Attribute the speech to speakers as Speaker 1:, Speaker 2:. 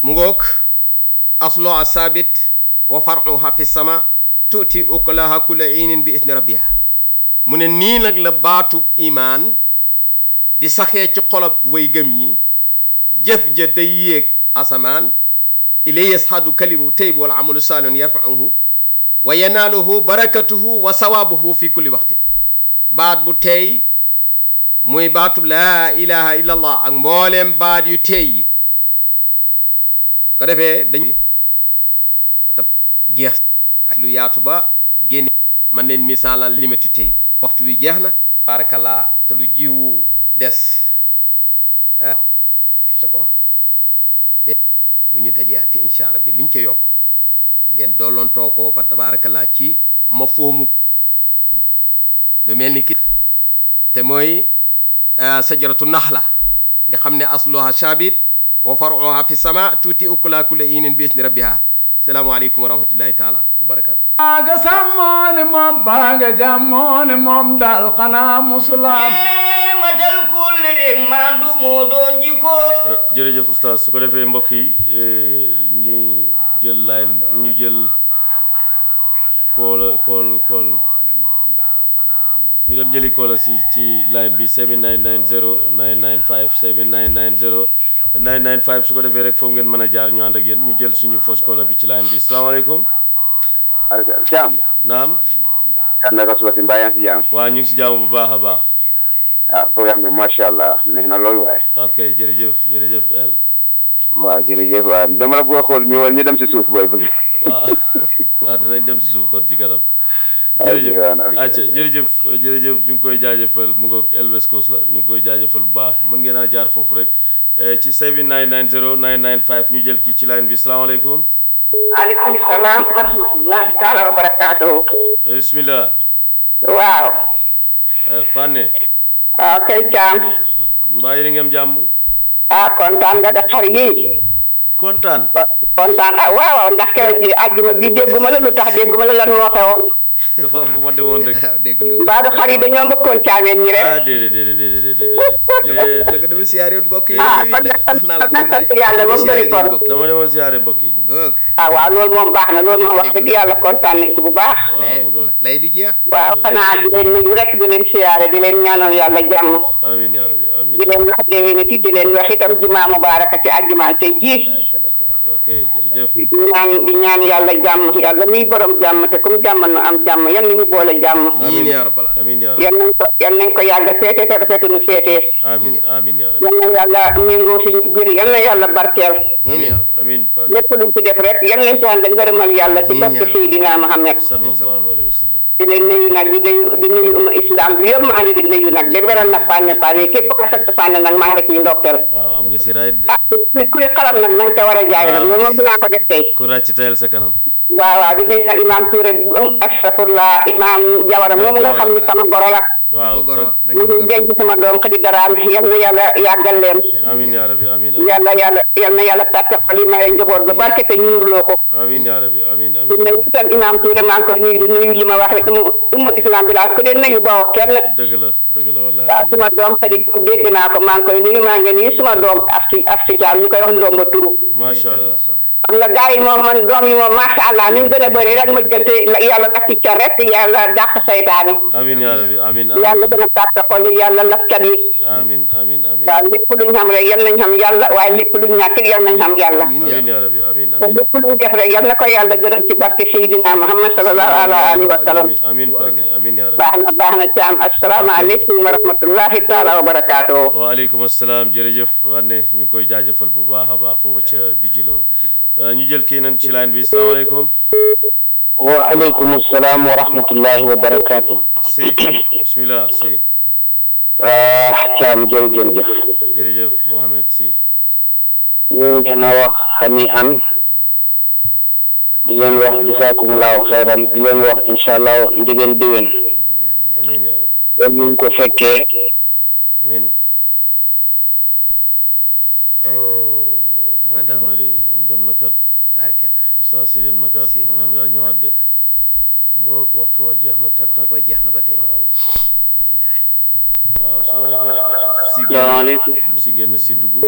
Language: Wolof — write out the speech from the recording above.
Speaker 1: mu ngoog asluha sabit wa faruha fi sama tuuti ukulaha kulla inin bi isni rabbiha mu ne nii nag la baatub imaan di saxee ci xolob way gëm yi jëf ja day yéeg asamaan ilay yasxadu kalimu tayb wal amalu saalihun yarfauhu wa yanaaluhu barakatuhu wa sawaabuhu fi kulli waxtin baat bu teey muy baatub laa ilaha illa allah ak mbooleem baat yu teey yi ko defee dañ jeex lu yaatu ba génn man leen misaalal limatu tayb waxtu wi jeex na barakallah te lu jiwu des ko bu ñu dajeati incha allah bi luñ ca yokk ngeen doolontoo ko ba tabaarakallaa ci ma foomu lu mel ni ki te mooy sajaratu naxla nga xam ne asluha sabit wa faruha fi sama tuuti ukula kulla inin bi isni rabbiha salaamaaleykum wa rahmatullahi taala wa barakatu
Speaker 2: baaga sàmmoone moom baaga jàmmoone moom daal xanaa musulaam
Speaker 3: matal kulli rek maandu moo doon jikko
Speaker 4: jërëjëf oustaz su ko defee mbokk yi ñu jël line ñu jël koola kool kool ñu dem jëli koola si ci line bi 7990 995 7990 995 su ko defee rek foofu ngeen mën a jaar ñu ànd ak yéen ñu jël suñu fausse koola bi ci line bi salaamaaleykum
Speaker 5: aleykum jaam
Speaker 4: naam
Speaker 5: kan naka suba si mbaa yaa ngi si jaam
Speaker 4: waa ñu ngi si jaamu bu baax a baax
Speaker 5: waaw programme bi macha allah neex na loolu waaye
Speaker 4: ok jërëjëf jërëjëf el
Speaker 5: waaw jërëjëf waaw dama la bëgg a xool ñëwal ñu dem si suuf booy bëgg
Speaker 4: waaw waaw dinañ dem si suuf kon ci kanam
Speaker 5: waaw
Speaker 4: jërëjëf
Speaker 5: jërëjëf.
Speaker 4: acca jërëjëf jërëjëf ñu ngi koy jaajëfal mu ngoog El West Coast la ñu ngi koy jaajëfal bu baax mën ngeen a jaar foofu rek eh, ci 7990 995 ñu jël kii ci line bi salaamaaleykum
Speaker 6: aleykum salaam wa rahmatullahi taala wa barakaatuhu
Speaker 4: Eh, bismillah
Speaker 6: waaw
Speaker 4: Eh, Pane
Speaker 6: waaw kay caam
Speaker 4: mbaa yéen a ngi am jàmm
Speaker 6: ah kontaan nga de xar yi
Speaker 4: kontaan
Speaker 6: kontaan ah waaw waaw ndax keroog ji àjjuma bi dégguma la lu tax dégguma la lan moo xewoon
Speaker 4: dafa am fu ma demoon rek
Speaker 1: waaw dégg lu
Speaker 6: mbaa du xar yi dañoo mbëkkoon caameen ñi rek
Speaker 4: ah déedéet déedéet déedéet déedéet
Speaker 1: dëgg dama siyaare woon mbokk yi
Speaker 6: ah kon nag
Speaker 1: wax naa la
Speaker 6: kon nag sant yàlla ba mu bëri kon
Speaker 4: dama demoon siyaare mbokk yi
Speaker 1: ngoog
Speaker 6: ah waaw loolu moom baax na loolu moom wax dëgg yàlla kontaan nañ ci bu baax
Speaker 1: lay lay du jeex
Speaker 6: waaw xanaa di leen nuyu rek di leen siyaare di leen ñaanal yàlla jàmm
Speaker 4: amiin yaa rabbi amiin
Speaker 6: di leen wax déwéniti di leen wax itam jumaa mubaaraka ci àjjuma tey jii
Speaker 4: ok jërëjëf
Speaker 6: di ñaan di ñaan yàlla jàmm yàlla muy borom jàmm te comme jàmm nu am jàmm yan nañu boole jàmm
Speaker 1: amiin yaa rabbal aalamiin
Speaker 4: amiin yaa rabbi
Speaker 6: yan nañ ko yan nañ ko yàgg seete te rafetu nu seetee
Speaker 4: amiin amiin yaa rabbi
Speaker 6: yan na yàlla méngoo suñu biir yan na yàlla barkeel
Speaker 1: amiin yaa rabbal
Speaker 4: amiin Pane
Speaker 6: lépp luñ ci def rek yan nañ ci ànd ak ngërëmal yàlla ci barke Seydina Muhammad
Speaker 4: sallallahu alayhi wa sallam
Speaker 6: di leen nuyu nag di nuyu di nuyu umma islam bi yëpp maa ngi di nuyu nag di beral nag fànne fànne képp ko sant fànne nag maa ngi ciy ndokkeel
Speaker 4: waaw am nga si raay de
Speaker 6: ah ku kuy xalam nag nañ ko war a jaay nag loolu moom dinaa ko def tey
Speaker 4: ku ràcc tayal sa kanam
Speaker 6: waaw waaw di nuyu nag imam Touré astafurlah imam Jawara moom nga xam ni sama goro la
Speaker 4: waaw
Speaker 1: ko goro na
Speaker 6: ñu
Speaker 1: ngeen
Speaker 6: ngi denc sama doom xëdi daraam yal na yàlla yàggal leen
Speaker 4: amiin yaa rabbi amiin
Speaker 6: yàlla yàlla yal na yàlla tàppe xol yi may njaboot ba barke te ñuurloo ko
Speaker 4: amiin yaa rabbi amiin
Speaker 6: di
Speaker 4: amiin
Speaker 6: nuyu itam imam Touré maa ngi koy nuyu di nuyu li ma wax rek umu umu islam bi laa ko dee nuyu bawoo kenn
Speaker 4: dëgg la dëgg la
Speaker 6: waaw
Speaker 4: wallaahi
Speaker 6: suma doom xëdi dégg naa ko maa ngi koy nuyu maa ngi nuyu suma doom afti afti jaam ñu koy wax ndomba turu
Speaker 4: macha allah
Speaker 6: xam nga gars yi moom man doom yi moom macha allah ni mu gën a bëri rek ma jëlte yàlla daf ci ca rek yàlla dàq saytaane
Speaker 4: amiin yaa rabbi amiin
Speaker 6: yàlla gën a tàppe xol yi yàlla lafkat yi
Speaker 4: amiin amiin amiin
Speaker 6: waaw lépp luñ xam rek yal nañ xam yàlla waaye lépp luñ ñàkk yal nañ xam yàlla
Speaker 4: amiin yaa rabbi amiin
Speaker 6: te
Speaker 4: amiin
Speaker 6: lépp luñ def rek yal na ko yàlla gërëm ci barke Seydina Muhammad sallallahu alayhi wa sallam
Speaker 4: amiin amiin Pane amiin yaa rabbi
Speaker 6: baax na baax na caam asalaamaaleykum wa rahmatullahi taala wa barakaatuhu
Speaker 4: waaleykum asalaam jërëjëf wanne ñu ngi koy jaajëfal bu baax a baax foofu ca bijilo ñu jël kii nan ci line bi salaamaaleykum
Speaker 7: waaleykum salaam wa rahmatullahi wa barakaatu.
Speaker 4: si bismillah si
Speaker 7: ah Thiam jërëjëf.
Speaker 4: jërëjëf Mohamed si
Speaker 7: ñu ngi leen a wax xani an di leen wax jisaakumulaahu xayran di leen wax incha allah ndigeen déwén.
Speaker 4: amiin yaa rabbi
Speaker 7: ba ñu ko fekkee.
Speaker 4: amiin oh moom dem na di moom dem na kat
Speaker 1: taarikalla
Speaker 4: oustaz si dem na kat
Speaker 1: Si,
Speaker 4: mën ngaa ñëwaat de mu nga waxtu wa jeex na tak tak
Speaker 1: boo jeex na ba tey
Speaker 4: waaw
Speaker 1: alhamdulilah
Speaker 4: waaw su ko defee si
Speaker 7: salaamaaleykum.
Speaker 4: génn si génn si dugg